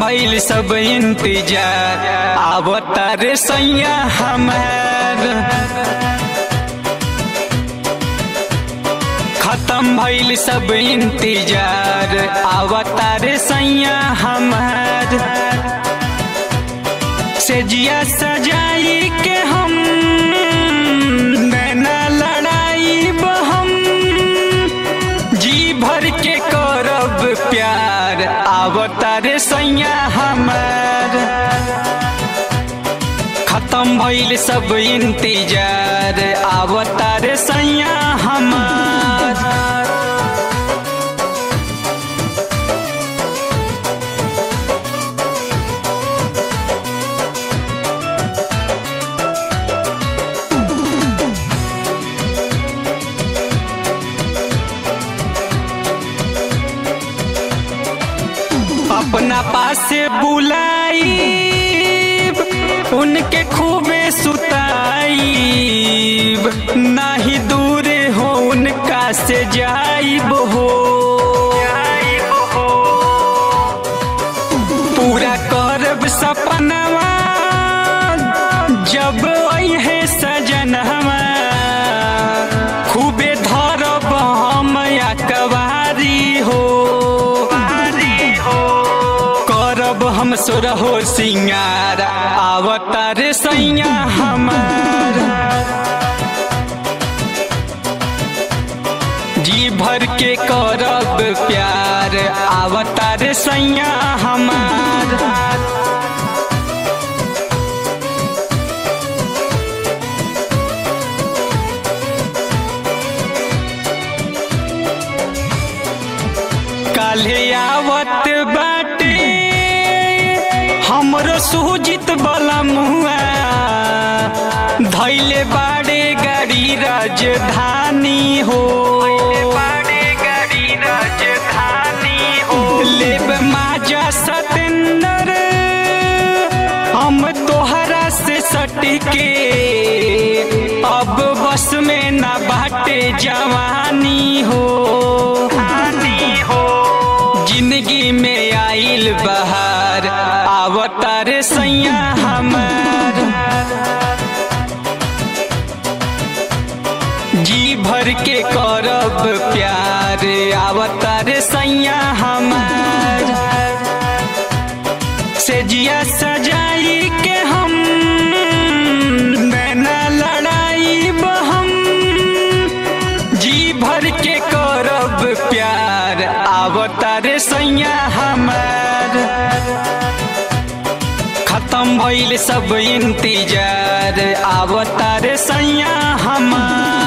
भइल सब इंतजार आवतार सैया हमार खत्म भइल सब इंतजार आवतार सैया हमार से जिया सजाई के हम नैना लड़ाई हम जी भर के करब प्यार आवतार सैया हमार खत्म भइल सब इंतजार आवतार सैया हमार अपना पास बुलाई उनके खूबे सुताईब नाही दूर हो उनका से जाइब हो पूरा करब सपनवा जब है सजनवा खूबे धरब हम या कवारी हो करब हम सुरहो सिंगार आवतार सैया हमार जी भर के करब प्यार आवतार सैया हमार काल्हे आवत बाटे हमरो सुजित बलमुआ धैले बाड़े गाड़ी राजधानी हो लेब माजा सतेंद्र हम तोहरा से सटके अब बस में ना बाटे जवानी हो जिंदगी में आइल बहार आवतार सैया हमार जी भर के करब प्यार आवतार सैया हमार से जिया सजाई के हम नैना लड़ाई हम जी भर के करब प्यार आवतार सैया हमार खत्म भइल सब इंतजार आवतार सैया हमार